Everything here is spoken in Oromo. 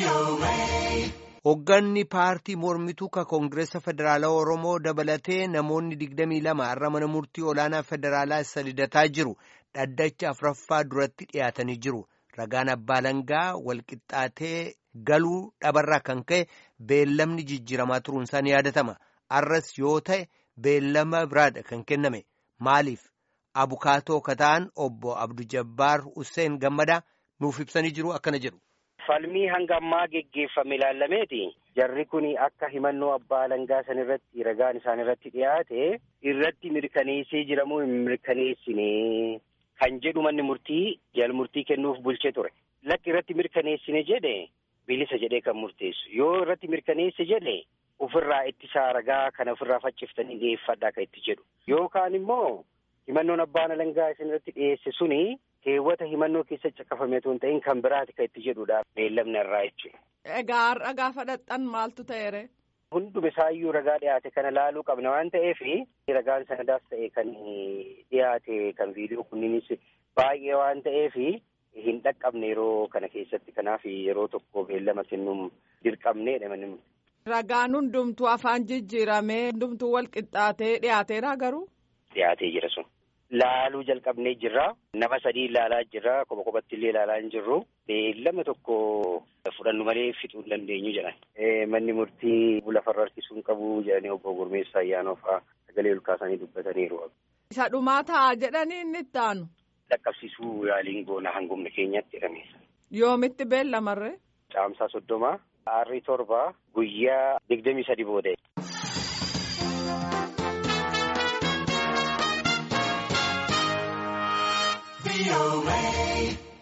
Hoogganni paartii mormituu ka Koongireesa Federaalaa Oromoo dabalatee namoonni digdamii lama har'a mana murtii olaanaa federaalaa isa lidataa jiru dhaddacha afuraffaa duratti dhiyaatanii jiru. Ragaan abbaa langaa walqixxaatee galuu dhabarraa kan ka'e beellamni jijjiiramaa turuunsaa ni yaadatama. Arras yoo ta'e beellama biraadha kan kenname. Maaliif? Abukaatoo kataan obbo Abdu Jabbaar Hussein Gammadaa nuuf ibsanii jiru akkana jedhu. Falmii hanga ammaa geggeeffame ilaalameeti. Jarri kun akka himannoo abbaa langaa san irratti ragaan isaan irratti dhiyaate irratti mirkaneessee jiramoo hin mirkaneessine kan jedhu manni murtii jal murtii kennuuf bulchee ture. Lakki irratti mirkaneessine jedhe bilisa jedhee kan murteessu. Yoo irratti mirkaneesse jedhe ofirraa ittisaa ragaa kana ofirraa facciftanii dhiyeeffadhaa kan itti jedhu. Yookaan immoo himannoon abbaan langaa isin irratti dhiyeesse suni keewwata himannoo keessa caqafame otoo hin ta'in kan biraati kan itti jedhudha beellamni irraa jechuudha. Egaa har'a gaafa dhaqxan maaltu ta'eere? Hunduma isaayyuu ragaa dhiyaate kana laaluu qabna waan ta'eef ragaan sanadaas ta'e kan dhiyaate kan viidiyoo kunniinis baay'ee waan ta'eef hin dhaqqabne yeroo kana keessatti kanaaf yeroo tokko beellama kennuun dirqamneedha manni. Ragaan hundumtuu afaan jijjiiramee hundumtuu wal qixxaatee dhiyaateera garuu? Dhiyaatee jira sun. Laaluu jalqabnee jirra. Nama sadii ilaalaa jirra. Kopha kophatti illee ilaalaa hin jirru. Beellama tokko fudhannu malee fixuu hin dandeenyu jedhan. Manni murtii lafarra harkisuu hin qabu jedhanii obbo Gurmeessaa Ayyaanoo fa'aa sagalee ol kaasanii dubbataniiru. Isa dhumaa ta'a jedhanii inni itti aanu. Dhaqqabsiisuu yaaliin goona hangumni keenyatti jedhame. Yoomitti beellamarree? Caamsaa soddoma. Aarrii torba guyyaa digdamii sadi booda.